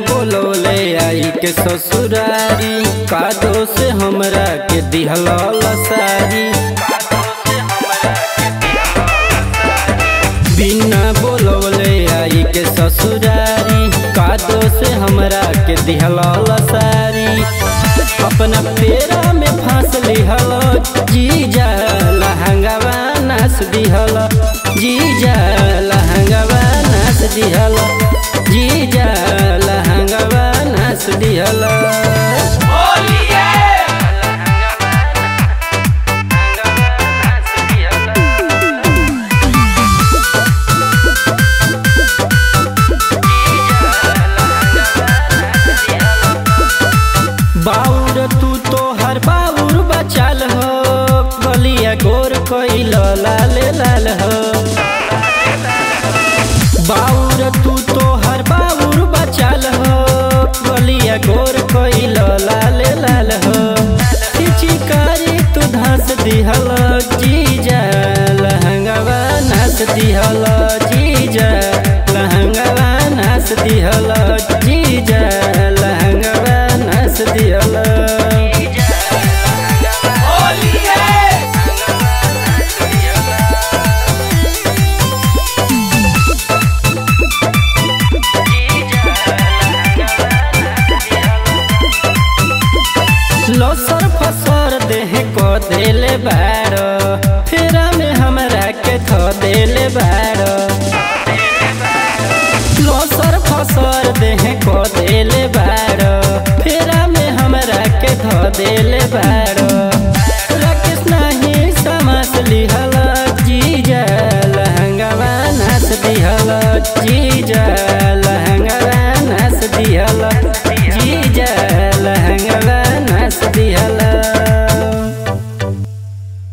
बोलौले आई के ससुरारी कादो से हमरा के दिहल सारी बिना बोलौले आई के ससुरारी कादो से हमरा के दिहल सारी अपना पेरा में फांस लिहल जीजा लहंगावा नाच दिहल जीजा लहंगावा नाच दिहल जीजा लहंगावा नाच दिहल बाउर तू तो हर बाउर बचाल हो गलिया गोर कोइल लाल लाल हो बाउर तू तो हर बाउर बचाल हो गलिया गोर कोइल लाल लाल हो चिकारी तू धस दिहल जीजा लहंगावा नाच दिहल जीजा लहंगावा नाच दिहल जीजा लहंगावा नाच दिहल लसर फसर देह को देले बारो फेरा में हमरा के थ देले बारो लसर फसर देह को देले बारो फेरा में हमरा के थ देले बारो राकेश नाही समास लिहल जीजा लहंगावा नाच दिहल जीजा